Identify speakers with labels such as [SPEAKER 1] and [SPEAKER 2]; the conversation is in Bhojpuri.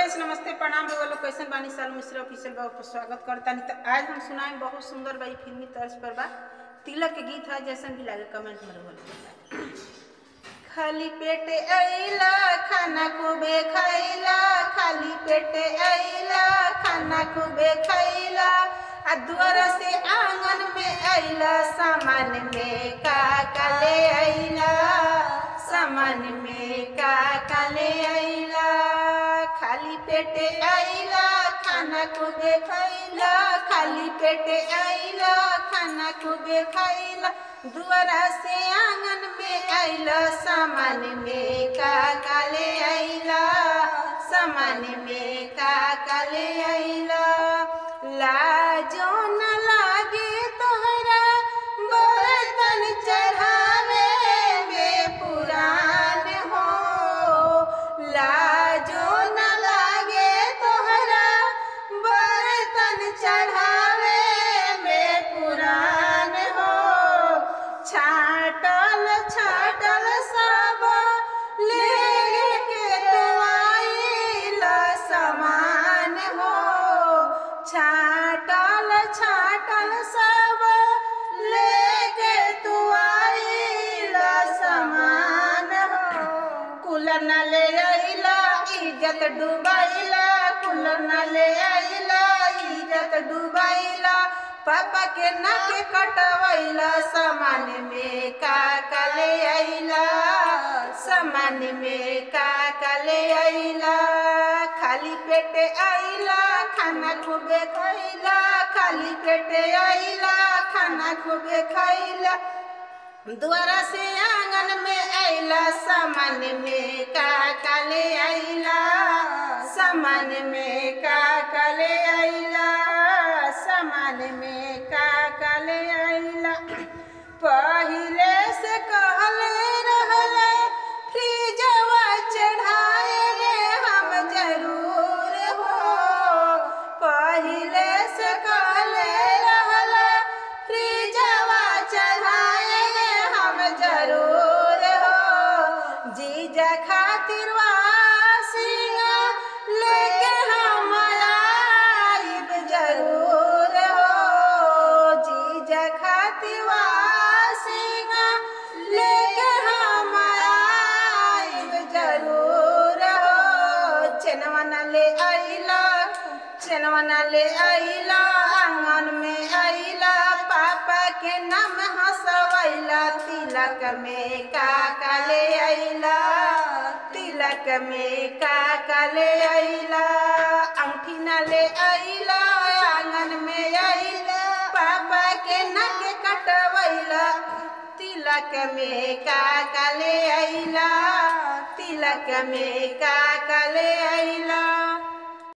[SPEAKER 1] नरेश नमस्ते प्रणाम रउआ लोग कैसन बानी साल मिश्रा ऑफिशियल बाबू पर स्वागत करतानी तो आज हम सुनाए बहुत सुंदर बा ई फिल्मी तर्ज पर बा तिलक के गीत है जैसन भी लागे कमेंट में रउआ लोग खाली पेटे आइला खाना खूबे खाइला खाली पेटे आइला खाना खूबे खाइला आ दुआर से आंगन में आइला सामान में का का ले आइला सामान में का का ले आइला खाली पेटे आइला खाना खूबे खाइला खाली पेटे आइला खाना खूबे खाइला दुआरा से आंगन में आइला सामान में का का ले आइला सामान में का का ले आइला लाजो न लागे तोहरा बर्तन चढ़ावे में पुरान हो लाजो न लागे तोहरा बर्तन चढ़ावे में पुरान हो छाटल छाटल सब लेके तू आइल समान हो छाटल छाटल सब लेके तू आइल समान हो कूलर न ले आइला इज्जत डुबाइला कूलर न ले आइला इज्जत डुबाइला पापा के नाक कटवैला सामान में का का ले आइला सामान में का का ले आइला खाली पेटे आइला खाना खूबे खैला खाली पेटे आइला खाना खूबे खैला द्वारा से आंगन में आइला सामान में का का ले आइला सामान में का का ले आइला सामान में का का ले आइला पहिले से कहले रहले फ्रीजवा चढ़ाएले हम जरूर हो पहिले से कहले रहले फ्रीजवा चढ़ाएले हम जरूर हो जीजा खातिर वासिया लेके हम आइब जरूर हो जीजा खातिर वासिया लेके हम आइब जरूर हो चनवा न ले आइला चनवा न ले आइला आंगन में आइला पापा के नाम हंसवैला तिलक में का का ले आइला तिलक में का का ले आइला अंगठी न ले आइला आंगन में आइला पापा के नक कटवैला तिलक में का का ले आइला तिलक में का का ले आइला